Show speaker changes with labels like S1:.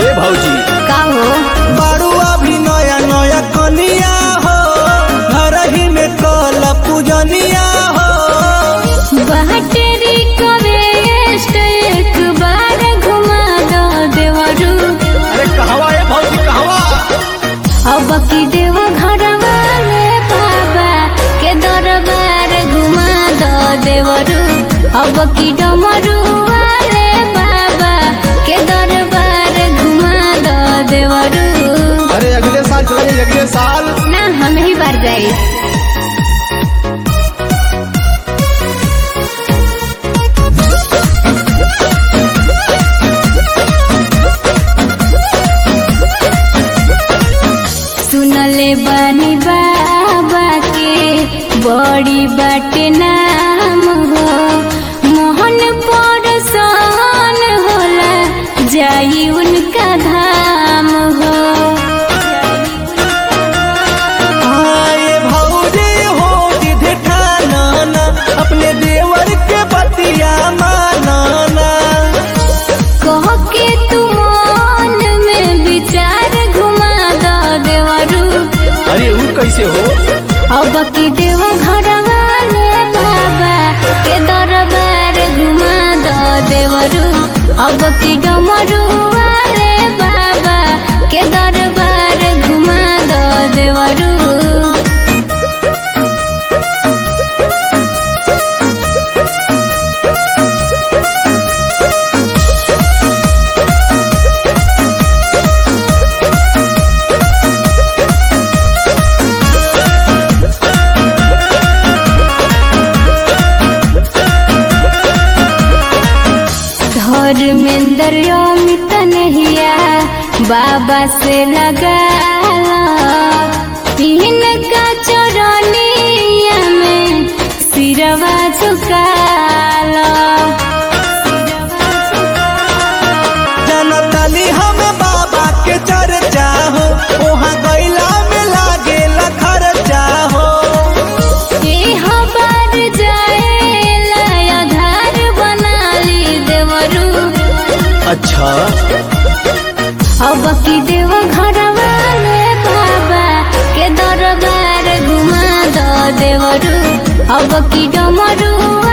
S1: ए भौजी
S2: का हो
S3: बारू अभी नया नया कनिया हो घर ही में कल पूजनिया हो
S2: बहटेरी कवेस्ट एक बार घुमा दो देवरू
S1: अरे कहवा ए भौजी कहवा
S2: अब की देव घर वाले बाबा के दरबार घुमा दो देवरू अब की डमरू वाले बाबा के दरबार घुमा दो देवरू
S1: अरे अगले साल चलेंगे अगले साल
S2: ना हम ही बार जाए सुनले बानी बाबा के बड़ी बाटे नाम हो मोहन पर सन होला जाई उनका धाम हो
S3: आए भौजी हो जिधे ठाना अपने देवर के बतिया मानाना
S2: कह के तू मन में विचार घुमा दो देवरू
S1: अरे ऊ कैसे हो
S2: अब की देव घर वाले बाबा के दरबार घुमा दो देवरू अब की डमरू वाले बाबा के दरबार घुमा दो देवरू धर्मेंद्र अमित नहिया बाबा से लगा तीन का चरनिया में सिरवा झुका
S3: जनतली हम बाबा के चर्चा हो वहाँ गैला में लागे खर्चा हो
S2: बार जाए आधार बना ली देवरू
S1: अच्छा
S2: अब की देव घर वाले बाबा के दरबार घुमा दो देवरू अब की डमरू